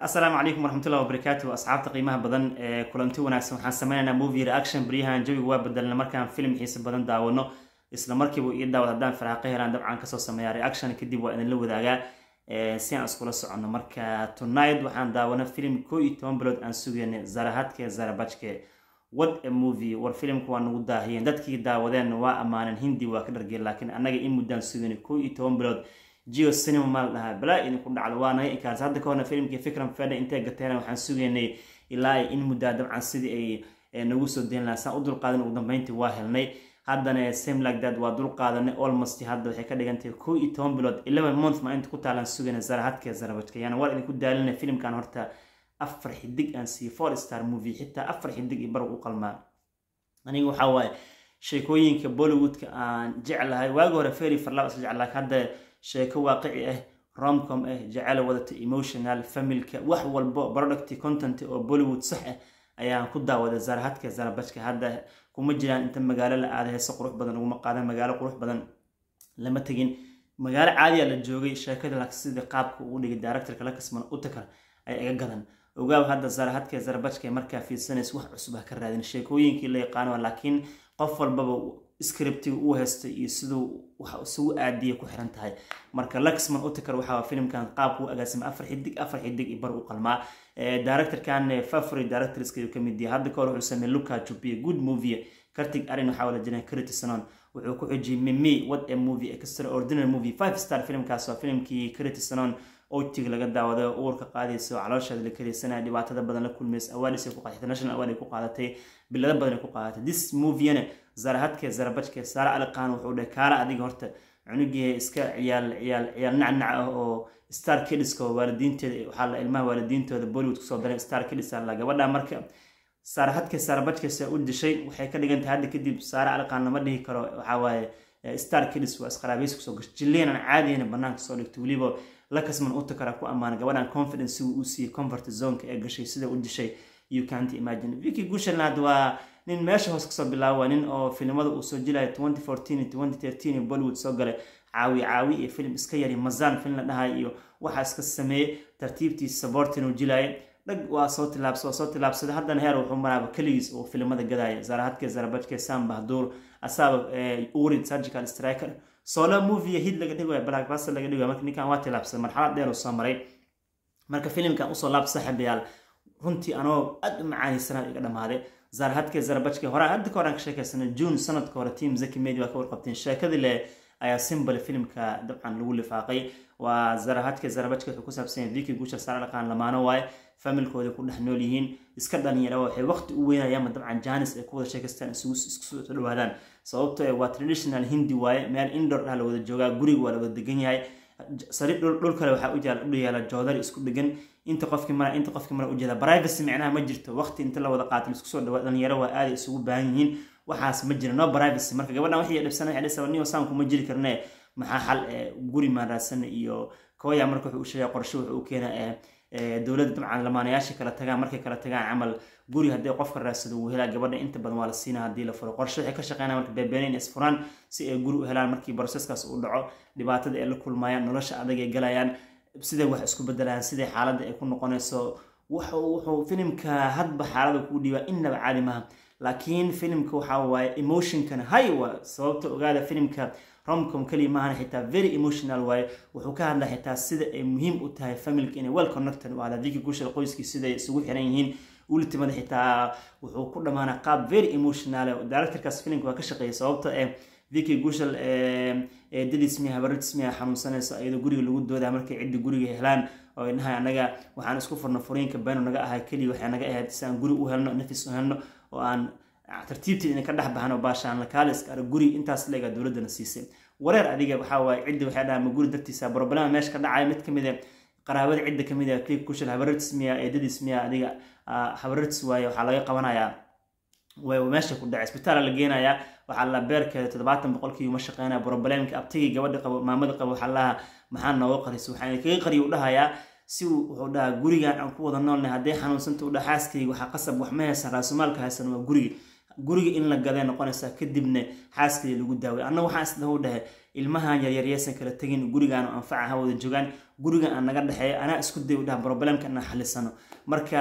asalaamu calaykum waraxmatullahi wabarakaatu asxaabta qiimaha badan ee kulanti wanaagsan waxaan sameynaynaa movie reaction baryahan jawiga waa bedelna markaan film xiisa badan daawano isla markiiba ii daawad haddaan faraaqo helaan dabcan kasoo sameeyaa reaction kadib waa idinla wadaagaa si aan iskula soconno marka tonight waxaan daawana film koo iyo toban bilood aan sugayna zarahadke zarabajke what a movie war filimka waa nagu daahiyeen dadkii daawadeen waa ammaaneen hindi waa ka dhargeen laakiin annaga in muddaan sugayna koo iyo toban bilood geo cinema maa la dhahaa balaa idinku dhacdo waa naga inkaars hadda ka horna filimkii fikran fedha intay gateen waxaan sugaynay ilaa in muddaa dabcan sidii ay nagu soo dayn lahaa saan u dulqaadan ugu dambeyntii waa helnay haddana same like that waa dulqaadanay almost hadda waxay ka dhigantahay koo iyo toban bilood eleven month maa inta ku taalaan sugayna zarahadka zarabajka yani war idinku daalina filimkan horta afar xidig aan siiye four star movie xitaa afar xidig iyo bar u qalmaa aniga waxaa waaye sheekooyinka bollywoodka aan jeclahay waagi hore ferry farlab isla jeclaa hadda sheeko waaqici ah romcom ah jecel wadata emotional familka wax walbo product content oo bollywood sax ah ayaan ku daawada zarahadka zarabajka hadda kuma jiraan inta magaalo la aada heese qurux badan uguma qaadan magaalo qurux badan lama tegin magaalo caadiya la joogay sheekada laakiin sida qaabka ugu dhigay directorka la kasman utakar ay iga gadan ogaaw hadda zarahadka zarabajka markaa fiirsanaysa wax cusub ha ka raadin sheekooyinkii la yaqaano laakiin qof walbaba scriptiga uu haystay iyo siduu wax isugu aadiyay ku xiran tahay marka luxman utakar waxaa filimkan qaabku u agaasimay afar xidig afar xidig iyo bar u qalmaa directorkan favorite directorska ayuu kamid yahay hadda kahor wuxuu sameeyey luka jubiya good movie kartig arin waxaa wala jiran critisonon wuxuu ku xujiyey mimi what a movie extraordinary movie five star filimkaas waa filimkii critisonon otiga laga daawaday oo uurka qaadaysa oo caloosheeda la karaysanaya dhibaatada badan la kulmaysa awaadis ku qaadatay international award ay ku qaadatay bilado badan ay ku qaadatay this moviena zarahadke zarabajke saara aliqaan wuxuu dhahay kaala adiga horta cunugii iska ciyaal ciyaal ciyaal nacnac ah oo star kidska waalidiinteeda waxaa la ilmaha waalidiintooda bollywood kusoo daray star kidis la gabadha marka saarahadke saarabajkese u dishay waxay ka dhigan tahay hadda kadib saara aliqaan lama dhihi karo waxaa waaye star kidis waa isqaraabaysi kusoo gashay jilliyanan caadiyana banaanka soo dhigtay weliba lakasman utakara ku ammaana gabadhan confidence sigu uu siiyey comfort zoneka ee gashay sida u dishay you can't imagine vicky gushalnaad waa nin meesha hoos kasoo bilaaba nin oo filimada uu soo jilayo twenty fourteen twenty thirteen bollywood soo galay caawi caawi iyo filim iska yari mazaan film la dhahay iyo waxaa iska sameeyey tartiibtiisa sabortin uu jilaayay dhag waa soo tilaabsa waa soo tilaabsaday haddana heer wuxuu maraaba keligiis oo filimada gadaya zarahadke zarabajke sam bahduur asaaba urid surgical striker solo movie hid laga dhigayo blackbuster laga dhigayo marka ninkan waa tilaabsaday marxalad dheer uu soo maray marka filimkan usoo laab saaxiibayaal runtii anoo aad u macaanisanaa iga dhamaaday zarahadke zarabajke hore hadda ka horaan ka sheekaysanay june sanadka hore team zaki media waa ka warqabteen sheekadii le ayaa simbal filimka dabcan lagu lifaaqay waa zarahadke zarabajke wuxuu ku saabsan yahay viki guusha saara dhaqaan lamaano waaye familkooda ku dhex nool yihiin iska dhalinyara waxay waqti u weynayaan dabcan janis ay ku wada sheekaystaan isugu isku dhawaadaan sababtoo waa traditional hindi waaye meel indor ah la wada joogaa guriga waa la wada degan yahay sariir dhul kale waxaa u yaala joodar isku dhegan inta qofkii mara inta qofkii mara ujeeda privacy micnaha ma jirto waqti inta la wada qaato isku soo dhawaa dhalinyaro waa aaday isugu baahan yihiin waxaas ma jira no privacy marka gabadhan waxay dhibsana waxay dhisa niyo saanku ma jiri karne maxaa xal guri maan raadsan iyo kooya marka wuxuu u sheegay qorshe wuxuu u keenaa dowladda dabcan lamaanayaasha kala tagaan markay kala tagaan camal guri haddii qofka raadsado uu helaa gabadha inta badan waa la siinaa haddii la furo qorshe waxay ka shaqeynaya marka beebeenayn isfuraan si ay guri u helaan markii broseskaas uu dhaco dhibaatada ay la kulmayaan nolosha adag ay galayaan siday wax isku bedelayaan siday xaaladda ay ku noqonayso wuxuu filimka hadba xaalada kuu dhiibaa innaba caadi maaha laakiin filimka waxaa waaye emotionkana hay waa sababta ogaada filimka romcom kaliya maahan xitaa very emotional waaye wuxuu ka hadlaa xitaa sida ay muhiim u tahay familka inay well connected u ahda viki gushal qoyskii siday isugu xiran yihiin ultimada xitaa wuxuu ku dhammaanaa qaab very emotional directorkaas filimka waa ka shaqeeyay sababta ee viki gushal dadismiya habaradismiya xanuunsanayso iyadoo guriga lagu doodaa markay ciddi guriga helaan oo ay dhahay annaga waxaan isku furno furiinka beenu naga ahay keliya waxay naga ahayd si aan guri u helno nafis u helno oo aan tartiibteed ina ka dhex baxno baashaan lakaaliska ara guri intaas leega dowladdana siisay wareer adiga waxaa waaye ciddi waxay dhahaan ma guri dartiisa problema meesha ka dhacaya mid kamid a qaraabada cidda kamid a click kushal habarartis miya eedadiis miya adiga habarartis waaye waxaa laga qabanayaa meesha ku dhacay isbitaala la geenayaa waxaa la beerkeeda toddobaatan boqolkii uma shaqeynaya problemka abtigii gabadha qabo maamada qabo waxaa lahaa maxaa nooga qarisa waxaa kaga qariya u dhahayaa si wuxuu dhahaa gurigan aan ku wada noolnay hadday xanuunsanta u dhaha xaaskayga waxaa qasab wax ma haysan raasumaalka haysan waa guriga guriga in la gaday noqonaysaa kadibna xaaskayga lagu daaway anna waxaan isdaha u dhahay ilmahan yaryar yaysan kala tegin gurigaan anfaca ha wada joogaan guriga aan naga dhexeeyo anaa isku day u dhaha problemka inaan xalisano marka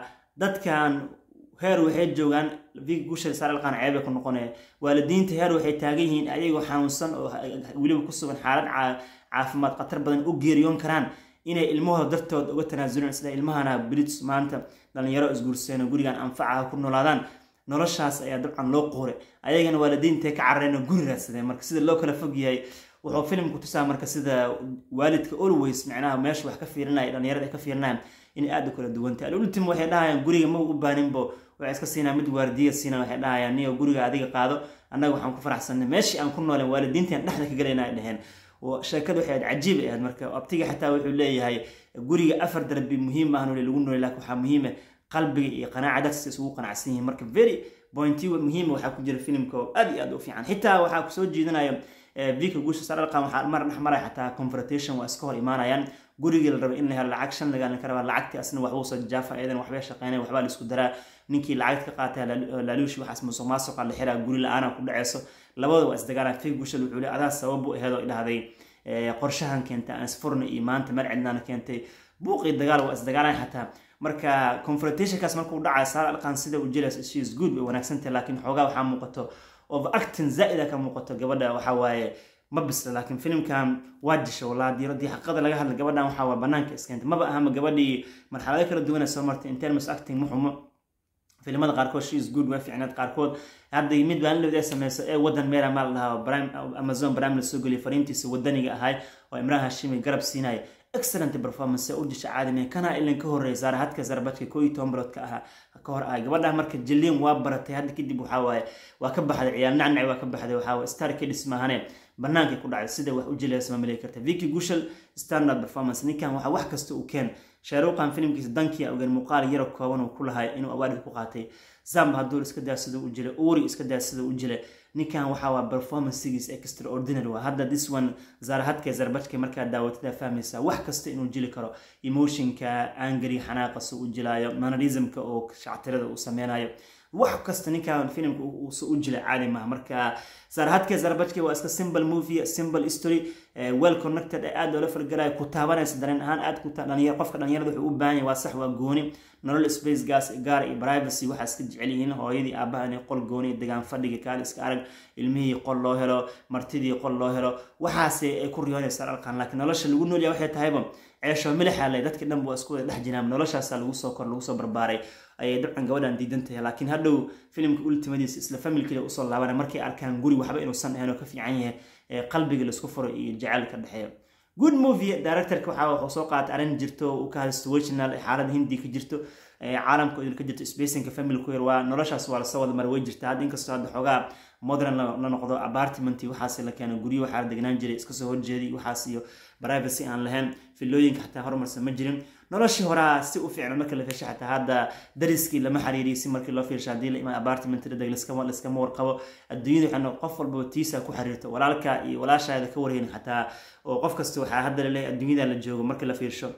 dadkan heer waxay joogaan vig gushal saaralqaan ceebe ku noqonaya waalidiinta heer waxay taagan yihiin ayagoo xanuunsan oo weliba ku sugan xaalad caafimaad khatar badan u geeriyoon karaan inay ilmahooda dartooda uga tanaasulaan sida ilmahana brits maanta dhalinyaro isguurseeno gurigan anfacaha ku noolaadaan noloshaas ayaa dabcan loo qoore ayagana waalidiintae ka carareen guri raadsadeen marka sida loo kala fog yahay wuxuu filimku tusaa marka sida waalidka always micnaha meesha wax ka fiirinaya dhalinyarada ay ka fiirinayaan inay aada u kala duwantay alultim waxay dhahayaan guriga ma u baaninbo waxay iska siinaa mid waardiya siina waxay dhahayaan niyo guriga adiga qaado annaga waxaan ku faraxsanay meeshii aan ku nooleen waalidiintaan dhexda ka galayna ay dheheen sheekada waxay ahayd cajiib ay ahayd marka abtiga xataa wuxuu leeyahay guriga afar darbi muhiim ah nole lagu noolay laakiin waxaa muhiima qalbiga iyo qanaaca dadkasta isugu qanacsan yihiin marka very pointy muhiima waxaa ku jira filimka oo aad iyo aad u fiican xitaa waxaa kusoo jiidanaya vika guusha saralqan waxaa mar dhex maraya xataa confrontation waa iska hor imaanayaan gurigii la rabay in la helo lacag shan lagaalin ka rabaa lacagtii asna waxbuu soo jaafa iyadan waxbay shaqeynaya waxbaa la isku daraa ninkii lacagta ka qaatay laaluushi waxaas musuq maasuqa la xiraa guri la-aana ku dhaceyso labada waa isdagaalaan fig gushal wuxuu le adaa sabab u aheed oo idhahday qorshahan keentay aan isfurna iyo maanta meel cidnaana keentay buuqii dagaal waa isdagaalaan xataa marka confrontationkaas markuu dhacay saar alqan sida u jilays she is good way wanaagsantahay laakiin xoogaa waxaa muuqato overacting zaa'ida ka muuqato gabadha waxaa waaye ma bisla laakiin filimkan waa disha walaa diiradii xaqada laga hadla gabadhan waxaa waa banaanka iskeentay maba ahama gabadhii marxalado kala duwana soo martay in terms acting muxumo filimada qaarkood she is good waa fiicnaad qaarkood hadda mid baan lowda sameyso ee wadan meera maal dhahaa amazon prime la soo geliyay fariintiisa wadaniga ahay oo imraan hashimi garab siinaya excellent performance u disha caadime kana ilan ka horreeya saara hadka zarbadka koo iyo toban bilood ka ahaa ka hor ahay gabadha marka jilliin waa baratay hadda kadib waxaa waaye waa ka baxday ciyaal nacnac waa ka baxday waxaa waaye star kedis maahane bannaankay ku dhacday sida wax u jilaysa ma maleegi karta vicky gushal standard performance ninkan waxa wax kasta uu keen shaaruqan filimkiisa dankiya ogen muuqaal yaro kooban uu ku lahay inuu awaadid ku qaatay zamba hadduu iska daa sida u jilay uri iska daa sida u jilay ninkan waxaa waa performancegiis extraordinary waa hadda this one zaarahadka zarbajka markaa daawatada fahmaysaa wax kasta inuu jili karo emotionka angry xanaaqasa u jilaayo mannerismka oo shactirada uu sameynayo wax kasta ninkan filimka uusa u jila caadi maaha marka zaarahadka zarbajka waa iska simple movie simple history well connected ee aad loola falgalayo ku taabanaysa dareen ahaan aad ku dhalinyar qofka dhalinyarada wuxuu u baahan yahay waa sax waa gooni nolol space gas gaar iyo privacy waxaa iska jecel yihiin hooyadii aabaha inay qol gooni degaan fadhiga kaal iska arag ilmihii qol loo helo martidii qol loo helo waxaase ay ku riyoonaysaa alqan laakiin nolosha lagu noolyahay waxay tahayba ceesho milixa le dadka dhan waa isku wada dhex jiraan noloshaasa lagu soo kor lagu soo barbaaray ayay dabcan gabadhan diidan tahay laakiin hadhow filimka ultimadiisa isla familkiida usoo laabana markay arkaan guri waxba inuusan ahayn oo ka fiican yahay qalbiga laisku furo iyo jacayl ka dhexeeyo good movie directorka waxaa wuxuu soo qaatay arrin jirto uu ka hadla situational xaalada hindi ka jirto caalamka idil ka jirto spacinka family ku yar waa noloshaas waa lasoo wada mara way jirta hadda inkastoo hadda xoogaa modern la noqdo apartment waxaas la keeno guryo waxaa la degnaan jiray iska soo horjeeday waxaas iyo privacy aan lahayn filooyinka xataa horumarsan ma jirin noloshii horaa si u fiicna marka la fiirsho xataa hadda dariskii lama xiriiriy si markii loo fiirsho haddii la imaan apartment dhadeg liskama warqabo adduunyada waxaa qof walbaba tiisa ku xiriirto walaalka iyo walaashaada ka warheynin xataa oo qof kasta waxaa hadda laleeyahay adduunyada la joogo marka la fiirsho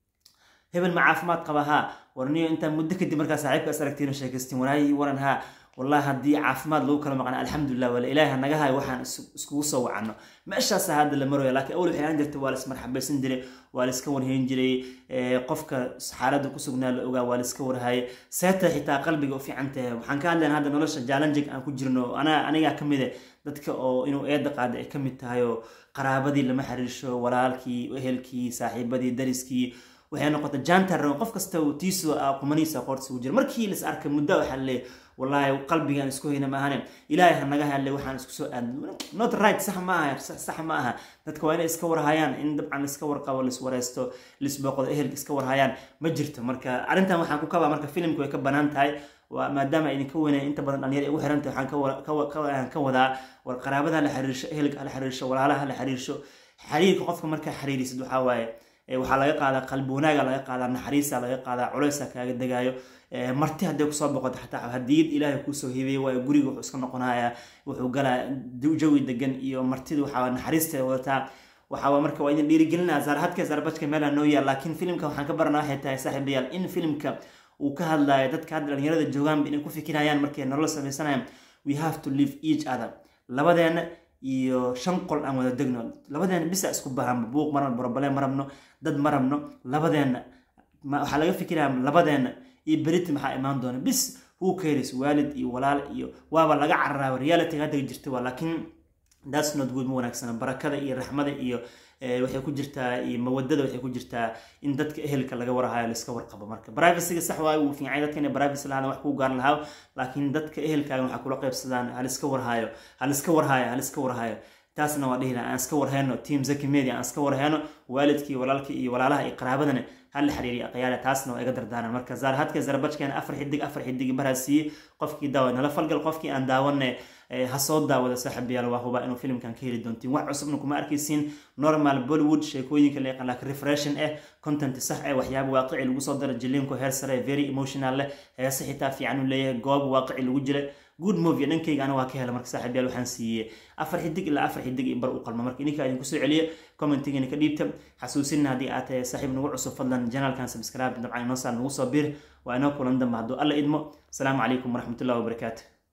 hebel ma caafimaad qaba haa warniyo intaa muddo kadib markaa saaxiibka is aragtiin oo sheekaystiin waraayi waran haa wallahi haddii caafimaad lagu kala maqnaa alxamdulilah wala ilaaha naga hayo waxaan iskugu soo wacano meeshaasa hadda la maraya laakiin awal waxay aan jirta waa la ismarxabaysan jiray waa la iska warhayn jiray qofka xaaladda ku sugnaa la ogaa waa la iska warhaye seeta xitaa qalbiga u fiican tahay waxaan ka hadlayn hadda nolosha challenging aan ku jirno anaa anigaa ka mide dadka oo inuu eedda qaada ay ka mid tahay oo qaraabadii lama xiriirsho walaalkii ehelkii saaxiibadii dariskii waxay noqotay jantar qof kasta tiisu qumaniisa qoortiisa ugu jira markii las arkay muddo waxaa leeyahay wallaahi qalbigaan isku hayna maahane ilaahay ha naga hadlay waxaan isku soo aad not right sax ma aha sax ma aha dadka waa inay iska warhayaan in dabcan iska warqabo liswareysto lisbooqdo ehelka iska warhayaan ma jirto marka arrintan waxaan ku kabaa marka filimku way ka banaan tahay maadaama idinka weynay inta badan dhalinyar ugu xiran tahay waxaan ka wadaa war qaraabada la xiriirsho ehelka hala xiriirsho walaalaha la xiriirsho xiriirka qofka markaa xiriirisid waxaa waaye waxaa laga qaadaa qalbi wanaaga laga qaadaa naxariisa laga qaadaa culeysa kaaga degaayo marti hadday kusoo boqoto xataa hadiyad ilaahay kuusoo hibeeye waayo guriga wuxuu iska noqonayaa wuxuu galaa jawi degan iyo martida waxaa naxariisteeda wadataa waxaa marka waa idin dhiirigelinaa zaarhadka zaarbajka meelaa noo yaal laakiin filimka waxaan ka baranaa waxay tahay saaxiibayaal in filimka uu ka hadlayo dadka hadda dhalinyarada joogaanba inay ku fikirayaan markay nolol samaysanayaan we have to live each other labadeena iyo shan qol aan wada degno labadeena bisa isku bahanba buuq marabno barobale ma rabno dad ma rabno labadeenna waxaa laga fikiraya labadeenna iyo beriti maxaa imaan doona bis who cares waalid iyo walaal iyo waaba laga cararaaba reality hadda jirta waa laakiin that's not good ma wanaagsana barakada iyo raxmada iyo waxay ku jirtaa iyo mawadada waxay ku jirtaa in dadka ehelka laga warhayo laiska warqabo marka privacyga sax waayo wuu fiicay dadka inay privacy lahaadaan wax kuu gaar lahaa laakiin dadka ehelkaaga waxaa kula qaybsadaan haliska warhayo haliska warhayo haliska warhayo taasna waa dhihi laha aan iska warheyno team zaki media aan iska warheyno waalidkii walaalkii iyo walaalaha iyo qaraabadana hala xiriiriya aqyaale taasna waa iga dardaaran marka zaarhadka zarbajkeena afar xidig afar xidig baraa siiyey qofkii daawa nala falgal qofkii aan daawanne ha soo daawada saaxiibayaal waa hubaa inuu filimkan ka heli doontiin wax cusubna kuma arkaysiin normal bollywood sheekooyinka la yaqaan laakiin refreshin eh content sax eh waxyaaba waaqici lagu soo daro jiliinko heer sare very emotional leh heese xitaa fiican uu leeyahay goob waaqici lagu jira good movie dhankayga ana waa ka hela marka saaxiibayaal waxaan siiyey afar xidig ilaa afar xidig iyo bar u qalma marka idinkaa idinku soo celiya commentigana ka dhiibta xasuusinna haddii aad tahay saaxiib nagu cusub fadlan janalkan subscribe dabcan inoo saar nagu soo biir waa inoo kulan dambe hadduu alla idmo asalaamu calaykum waraxmatullahi wabarakaatu